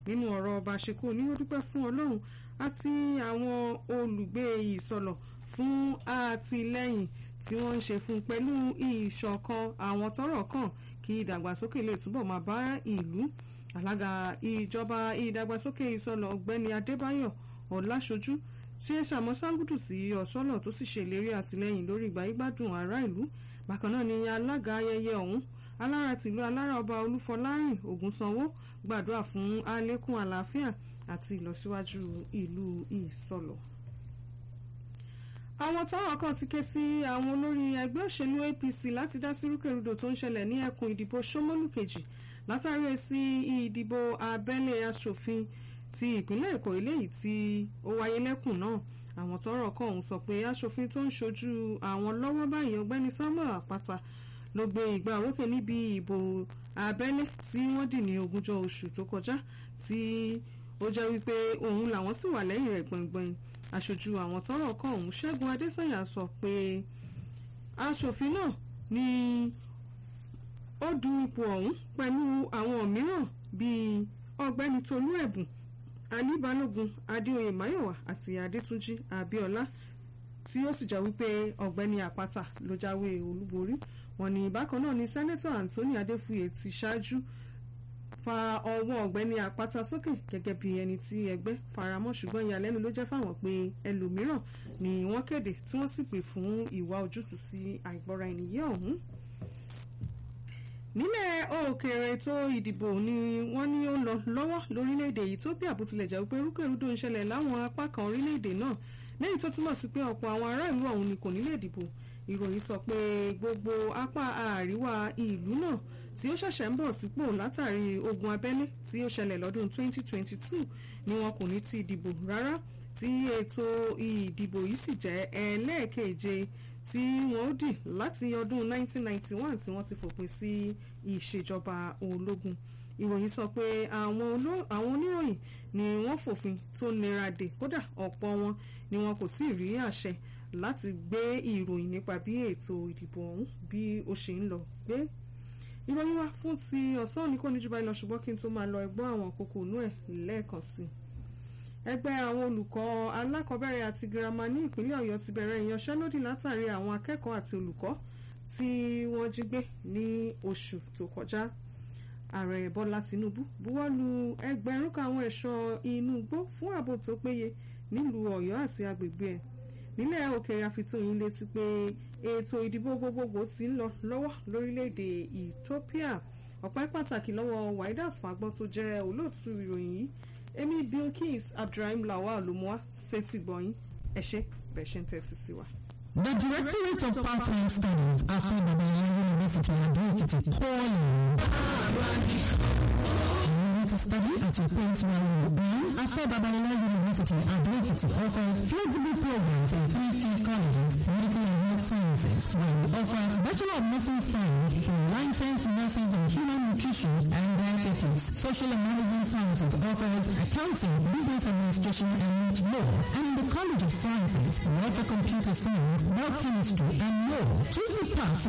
nínú ọ̀rọ̀ ọba ṣekú ní ó dúpẹ́ fún ọlọ́run àti àwọn olùgbé ìsọlọ̀ fún àtìlẹ́yìn tí wọ́n ń ṣe fún pẹ̀lú ìṣọ̀kan àwọn tọ́rọ̀ kàn kí ìdàgbàsókè lè túbọ̀ máa bá ìlú alága ìjọba ìdàgbàsókè ìsọlọ̀ ọ̀gbẹ́ni adébáyọ̀ ọ̀làṣojú ṣe ṣàmọ́sángùdù sí ọ̀ṣọ́lọ̀ tó sì ṣèlérí àtìlẹ́yìn lórí ìgbáyégbádùn ará ìlú bákan náà ni alága ayẹyẹ ọ̀hún alára tìlú alára ọba olúfọlárìn ògúnsanwó gbàdúrà fún àlékún àlàáfíà àti ìlọsíwájú ìlú ìsọlọ̀ àwọn tọ́rọ̀ kan ti ké sí àwọn olórí ẹgbẹ́ òṣèlú apc láti dá sí rúkèrúdò tó ń ṣẹlẹ̀ ní ẹkùn ìdìbò ṣómólú kejì látàrí èsì ìdìbò abẹ́lé asòfin ti ìpínlẹ̀ èkó eléyìí tí ó wáyé lẹ́kùn náà àwọn tọ́rọ̀ kan ọ̀hún sọ pé asòfin tó ń ṣojú àwọn lọ́wọ́ báyìí ọ̀gbẹ́ni samuel àpáta ló gbé ìgbà òrókè níbi ìbò abẹ́lé tí wọ́n dì ní ogúnjọ́ oṣù tó kọjá tí ó jẹ́ wípé òun làwọn sì wà lẹ́yìn rẹ̀ gbọ̀ngbọ̀n aṣojú àwọn tọ́rọ̀ kàn ọ̀hún ṣẹ́gun adésànyà sọ pé aṣòfin náà ni ó du ipò ọ̀hún pẹ̀lú àwọn mìíràn bíi ọ̀gbẹ́ni tolú ẹ̀bùn ali balógun adéoyè máyọ̀wá àti adétúnjì abíọ́lá tí ó sì jẹ́ wípé ọ̀gbẹ́ni àpáta ló jáwé olúborí wọ́n ní bákan náà ni sẹ́nẹ́tọ̀ anthony adéfúye ti ṣáájú fa ọwọ́ ọ̀gbẹ́ni àpáta sókè gẹ́gẹ́ bí ẹni tí ẹgbẹ́ faramọ́ ṣùgbọ́n ìyàlẹ́nu ló jẹ́ fáwọn pé ẹlòmíràn ni wọ́n kéde tí wọ́n sì pè fún ìwà ojútùú sí àìgbọ́ra ènìyàn ọ̀hún. nílẹ̀ òkèèrè ètò ìdìbò ni wọ́n ní ó ń lọ lọ́wọ́ lórílẹ̀‐èdè Ethiopia bó tilẹ̀ jẹ́ pé rúkèrúdò ń ṣẹlẹ̀ láwọn apá kan orílẹ̀‐èdè náà lẹ́yìn tó túmọ̀ sí pé ọ̀pọ̀ àwọn ará ìlú ọ̀hún ni kò ní lè dìbò ìròyìn sọ pé gbogbo apá àríwá ìlú náà tí ó ṣẹ̀ṣẹ̀ ń bọ̀ sípò látàrí ogun abẹ́lé tí ó ṣẹlẹ̀ lọ́dún 2022 ni wọn kò ní ti dìbò rárá tí ètò ìdìbò yìí sì jẹ́ ẹlẹ́ẹ̀keje tí wọ́n ó dì láti ọdún 1991 tí wọ́n ti fòpin sí ìṣèjọba ológun ìròyìn sọ pé àwọn oníròyìn ni wọ́n fòfin tó nira dè kódà ọ̀pọ̀ wọn ni wọn kò tí ì rí àṣẹ láti gbé ìròyìn nípa bí ètò ìdìbò ọ̀hún bí ó ṣe ń lọ gbé ìròyìn wa fún ti ọ̀sán òní kò ní jù báyìí lọ ṣùgbọ́n kí n tó máa lọ ẹgbọ́n àwọn kókó inú ẹ̀ lẹ́ẹ̀kan sí i. ẹgbẹ́ àwọn olùkọ́ alákọ̀ọ́bẹ̀rẹ̀ àti girama ní ìpínlẹ̀ ọ̀yọ́ ti bẹ̀rẹ̀ ìyanṣẹ́lódì látàrí àwọn akẹ́kọ̀ọ́ àti olùkọ́ tí wọ́n jí gbé ní oṣù tó kọjá. ààrẹ bọ́lá tinubu buwọ́ lu ẹgbẹ̀rún kan àwọn ẹ̀ṣọ́ inú igbó fún ààbò tó péye nílùú ọ̀yọ́ àti agbègbè ẹ̀ nílẹ̀ òkèèrè àfitóyin létí pé ètò ìdìbò gbogbogbò ti ń lọ lọ́wọ́ lórílẹ̀‐èdè Ethiopia ọ̀pẹ́ pàtàkì lọ́wọ́ Waidat Fagbọ́n tó jẹ́ olóòtú ìròyìn yìí èmi Bilkis Abdulrahim Lawal ló mú wá sétí gbọ̀nyìn ẹ ṣé bẹ́ẹ̀ ṣe ń tẹ́tí sí wa. The Directorate of Part-Time Studies, Afa Babalawo University, Ado-Ekiti, calling to study at your place where you will be. Afa Babalola University, Ado-Ekiti offers flexible programs in three key colleges, medical and health sciences, where we offer Bachelor of Nursing Science for licensed nurses in human nutrition and dietetics. Social and management sciences offers accounting, business administration, and law. And in the College of Sciences, we offer computer science, biochemistry, and more. Choose the path